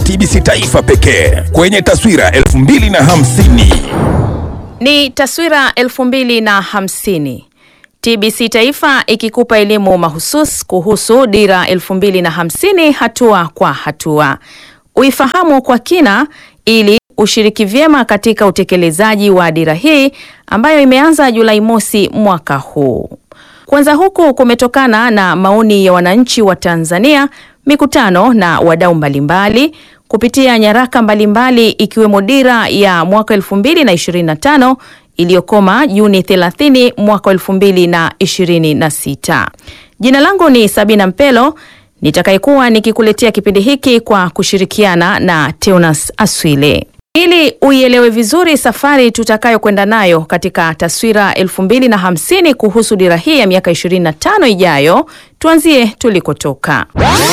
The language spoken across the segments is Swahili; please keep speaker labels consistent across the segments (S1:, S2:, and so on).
S1: TBC Taifa pekee kwenye taswira 2050.
S2: Ni taswira 2050. TBC Taifa ikikupa elimu mahusus kuhusu dira 2050 hatua kwa hatua. Uifahamu kwa kina ili ushiriki vyema katika utekelezaji wa dira hii ambayo imeanza Julai mosi mwaka huu. Kwanza huku kumetokana na maoni ya wananchi wa Tanzania, mikutano na wadau mbalimbali kupitia nyaraka mbalimbali ikiwemo dira ya mwaka 2025 iliyokoma Juni 30 mwaka 2026. Jina langu ni Sabina Mpelo nitakayekuwa nikikuletea kipindi hiki kwa kushirikiana na Teonas Aswile. Ili uielewe vizuri safari tutakayokwenda nayo katika taswira 2050 kuhusu dira hii ya miaka 25 ijayo, tuanzie tulikotoka.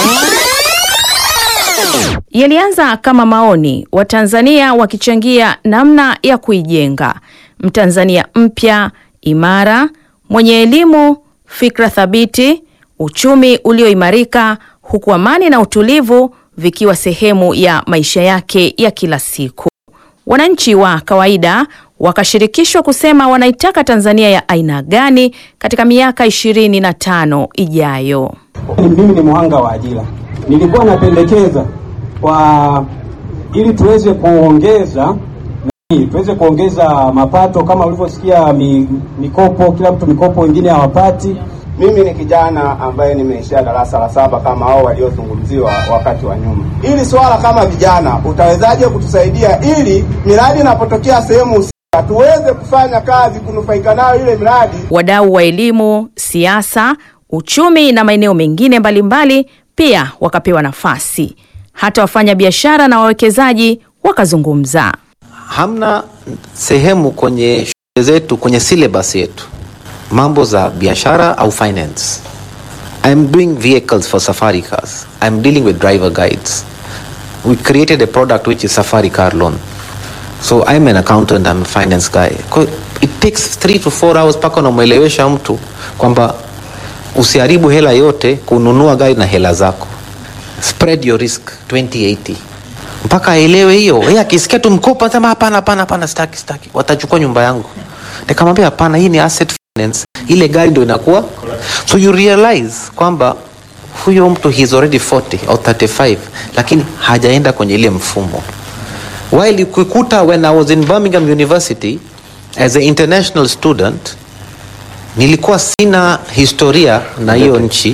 S2: Yalianza kama maoni, Watanzania wakichangia namna ya kuijenga Mtanzania mpya, imara, mwenye elimu, fikra thabiti, uchumi ulioimarika, huku amani na utulivu vikiwa sehemu ya maisha yake ya kila siku. Wananchi wa kawaida wakashirikishwa kusema wanaitaka Tanzania ya aina gani katika miaka ishirini na tano ijayo.
S3: Mimi ni muhanga wa ajira, nilikuwa napendekeza kwa ili tuweze kuongeza tuweze kuongeza mapato kama ulivyosikia, mi, mikopo, kila mtu mikopo, wengine hawapati.
S4: Mimi ni kijana ambaye nimeishia darasa la saba kama hao waliozungumziwa wakati wa nyuma. Ili swala kama vijana, utawezaje kutusaidia ili miradi inapotokea sehemu husika tuweze kufanya kazi kunufaika nayo ile miradi?
S2: Wadau wa elimu, siasa, uchumi na maeneo mengine mbalimbali pia wakapewa nafasi. Hata wafanya biashara na wawekezaji wakazungumza.
S5: Hamna sehemu kwenye shule zetu, kwenye syllabus yetu mambo za biashara au finance. I'm doing vehicles for safari cars. I'm dealing with driver guides. We created a product which is safari car loan. So I'm an accountant, I'm a finance guy. Kwa- It takes three to four hours mpaka unamwelewesha mtu kwamba usiharibu hela yote kununua gari na hela zako. Spread your risk 2080 mpaka aelewe hiyo. Yeye akisikia tu mkopo anasema hapana, hapana, hapana, sitaki, sitaki, watachukua nyumba yangu. Nikamwambia hapana, hii ni asset finance, ile gari ndio inakuwa. So you realize kwamba huyo mtu he's already 40 au 35 lakini hajaenda kwenye ile mfumo. While ukikuta when I was in Birmingham University as an international student nilikuwa sina historia na hiyo nchi,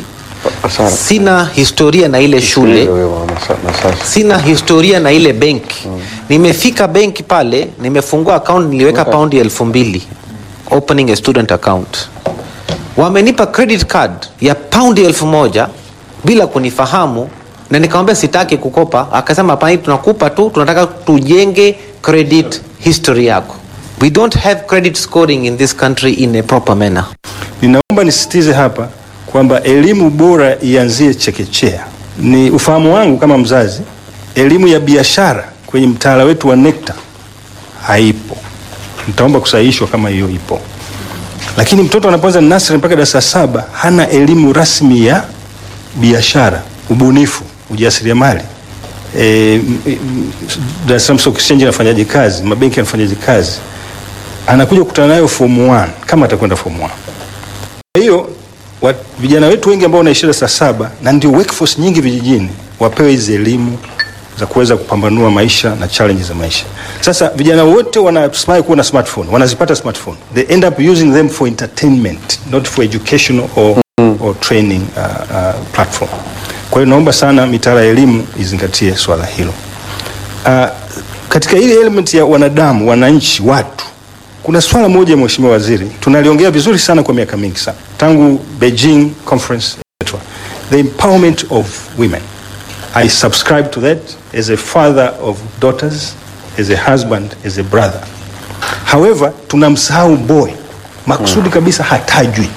S5: sina historia na ile shule sina historia na ile benki nimefika benki pale nimefungua account niliweka paundi elfu mbili opening a student account wamenipa credit card ya paundi elfu moja bila kunifahamu na nikamwambia sitaki kukopa akasema hapana hii tunakupa tu tunataka tujenge credit history yako we don't have credit scoring in this country in a proper manner
S6: Ninaomba nisisitize hapa kwamba elimu bora ianzie chekechea. Ni ufahamu wangu kama mzazi, elimu ya biashara kwenye mtaala wetu wa NECTA haipo. Nitaomba kusahihishwa kama hiyo ipo, lakini mtoto anapoanza nursery mpaka darasa saba hana elimu rasmi ya biashara, ubunifu, ujasiriamali. E, m- m- Dar es Salaam Stock Exchange inafanyaje kazi, mabenki yanafanyaje kazi, anakuja kukutana nayo form 1 kama atakwenda form 1. Kwa hiyo wa- vijana wetu wengi ambao wanaishi darasa saba na ndio workforce nyingi vijijini wapewe hizi elimu za kuweza kupambanua maisha na challenge za maisha. Sasa vijana wote wanasimai kuwa na smartphone, wanazipata smartphone. They end up using them for entertainment, not for educational or, or training uh, uh, platform. Kwa hiyo naomba sana mitaala ya elimu izingatie swala hilo. Uh, katika ile element ya wanadamu, wananchi, watu kuna swala moja Mheshimiwa Waziri, tunaliongea vizuri sana kwa miaka mingi sana tangu Beijing conference etc. The empowerment of women. I subscribe to that as a father of daughters, as a husband, as a brother. However, tunamsahau boy makusudi kabisa hatajwi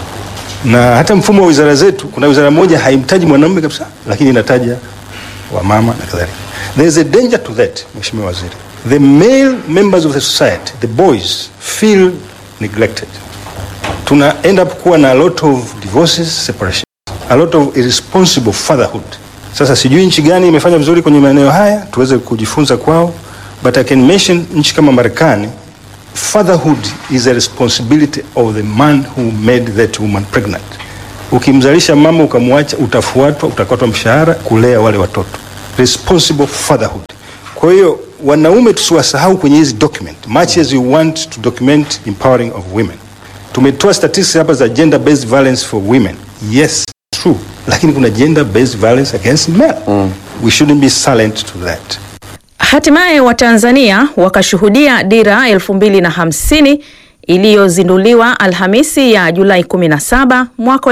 S6: na hata mfumo wa wizara zetu, kuna wizara moja haimtaji mwanamume kabisa, lakini inataja wamama na kadhalika. There is a danger to that, Mheshimiwa Waziri. The male members of the society, the boys, feel neglected. Tuna end up kuwa na a lot of divorces, separations, a lot of irresponsible fatherhood, Sasa sijui nchi gani imefanya vizuri kwenye maeneo haya, tuweze kujifunza kwao, but I can mention nchi kama Marekani, fatherhood is a responsibility of the man who made that woman pregnant. Ukimzalisha mama ukamwacha, utafuatwa, utakatwa mshahara kulea wale watoto, responsible fatherhood. Kwa hiyo wanaume tusiwasahau kwenye hizi document, much as we want to document empowering of women. Tumetoa statistics hapa za gender based violence for women, yes true, lakini kuna gender based violence against men. We shouldn't be silent to that.
S2: Hatimaye Watanzania wakashuhudia dira 2050 iliyozinduliwa Alhamisi ya Julai 17 mwaka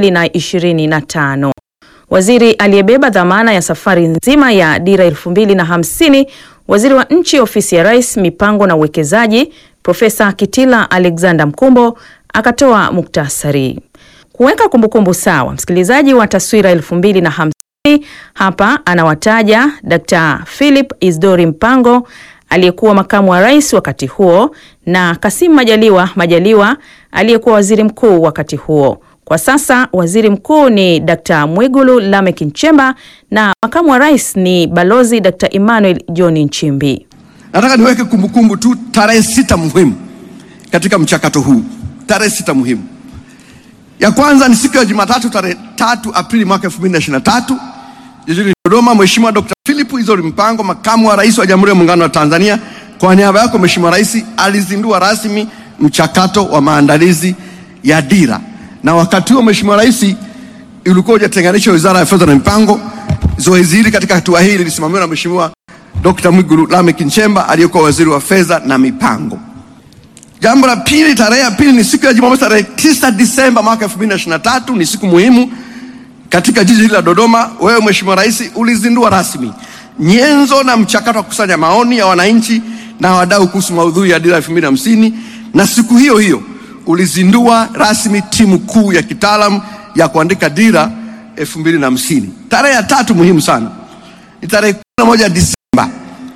S2: 2025. Waziri aliyebeba dhamana ya safari nzima ya dira 2050, waziri wa nchi ofisi ya Rais, mipango na uwekezaji, Profesa Kitila Alexander Mkumbo akatoa muktasari. Kuweka kumbukumbu sawa, msikilizaji wa taswira 2050 hapa anawataja Dr. Philip Isdori Mpango aliyekuwa makamu wa rais wakati huo na Kasim Majaliwa Majaliwa aliyekuwa waziri mkuu wakati huo. Kwa sasa waziri mkuu ni Dr. Mwigulu Lameck Nchemba na makamu wa rais ni Balozi Dr. Emmanuel John Nchimbi.
S7: Nataka niweke kumbukumbu tu tarehe sita muhimu katika mchakato huu. Tarehe sita muhimu, ya kwanza ni siku ya Jumatatu tarehe tatu Aprili mwaka 2023 jijini Dodoma. Mheshimiwa Dr. Philip Isdori Mpango, makamu wa rais wa Jamhuri ya Muungano wa Tanzania, kwa niaba yako Mheshimiwa Rais, alizindua rasmi mchakato wa maandalizi ya dira, na wakati huo Mheshimiwa Rais ulikuwa hujatenganisha Wizara ya Fedha na Mipango. Zoezi hili katika hatua hii lilisimamiwa na Mheshimiwa Dr. Mwigulu Lameck Nchemba aliyekuwa waziri wa fedha na mipango. Jambo la pili, tarehe ya pili ni siku ya Jumamosi tarehe 9 Disemba mwaka 2023, ni siku muhimu katika jiji hili la Dodoma. Wewe Mheshimiwa Rais ulizindua rasmi nyenzo na mchakato wa kukusanya maoni ya wananchi na wadau kuhusu maudhui ya dira 2050 na siku hiyo hiyo ulizindua rasmi timu kuu ya kitaalamu ya kuandika dira 2050. Tarehe ya tatu muhimu sana ni tarehe 11 Disemba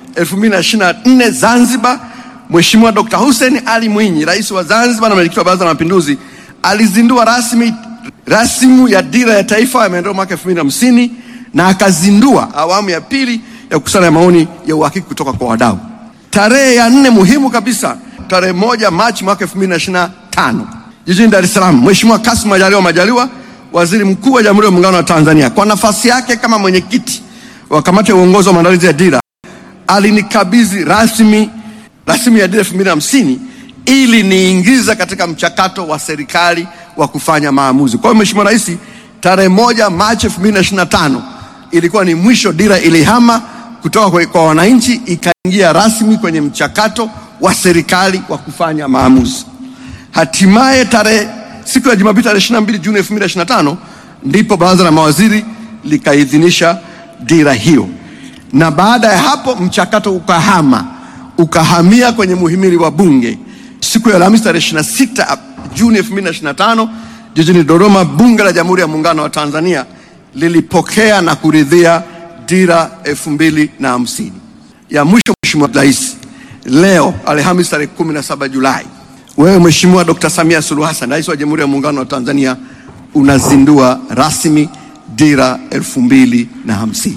S7: 2024 Zanzibar. Mheshimiwa Dr. Hussein Ali Mwinyi, Rais wa Zanzibar na Mwenyekiti wa Baraza la Mapinduzi, alizindua rasmi rasimu ya dira ya taifa ya maendeleo mwaka 2050 na akazindua awamu ya pili ya kukusanya maoni ya uhakiki kutoka kwa wadau. Tarehe ya nne muhimu kabisa, tarehe moja Machi mwaka 2025 jijini Dar es Salaam, Mheshimiwa Kassim Majaliwa Majaliwa, Waziri Mkuu wa Jamhuri ya Muungano wa Tanzania, kwa nafasi yake kama mwenyekiti wa kamati ya uongozi wa maandalizi ya dira, alinikabidhi rasmi rasimu ya dira 2050 ili niingiza katika mchakato wa serikali wa kufanya maamuzi. Kwa hiyo Mheshimiwa Rais, tarehe moja Machi 2025 ilikuwa ni mwisho, dira ilihama kutoka kwa, kwa wananchi ikaingia rasmi kwenye mchakato wa serikali wa kufanya maamuzi. Hatimaye tarehe siku ya Jumapili tarehe 22 Juni 2025 ndipo baraza la mawaziri likaidhinisha dira hiyo, na baada ya hapo mchakato ukahama ukahamia kwenye muhimili wa Bunge. Siku ya Alhamisi tarehe 26 Juni 2025 jijini Dodoma, Bunge la Jamhuri ya Muungano wa Tanzania lilipokea na kuridhia dira 2050. Ya mwisho, Mheshimiwa Rais, leo Alhamisi tarehe 17 Julai, wewe Mheshimiwa Dr. Samia Suluhu Hassan, Rais wa Jamhuri ya Muungano wa Tanzania, unazindua rasmi dira 2050.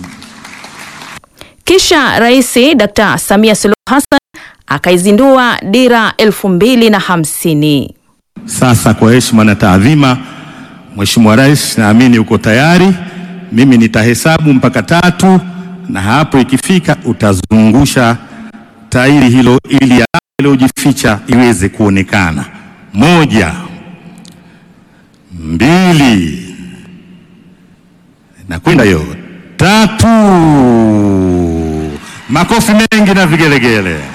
S2: Kisha Rais Dr. Samia Suluhu Hassan akaizindua dira 2050.
S8: Sasa kwa heshima na taadhima, Mheshimiwa Rais, naamini uko tayari. Mimi nitahesabu mpaka tatu, na hapo ikifika utazungusha tairi hilo ili alama iliyojificha iweze kuonekana. Moja, mbili, na kwenda hiyo tatu. Makofi mengi na vigelegele.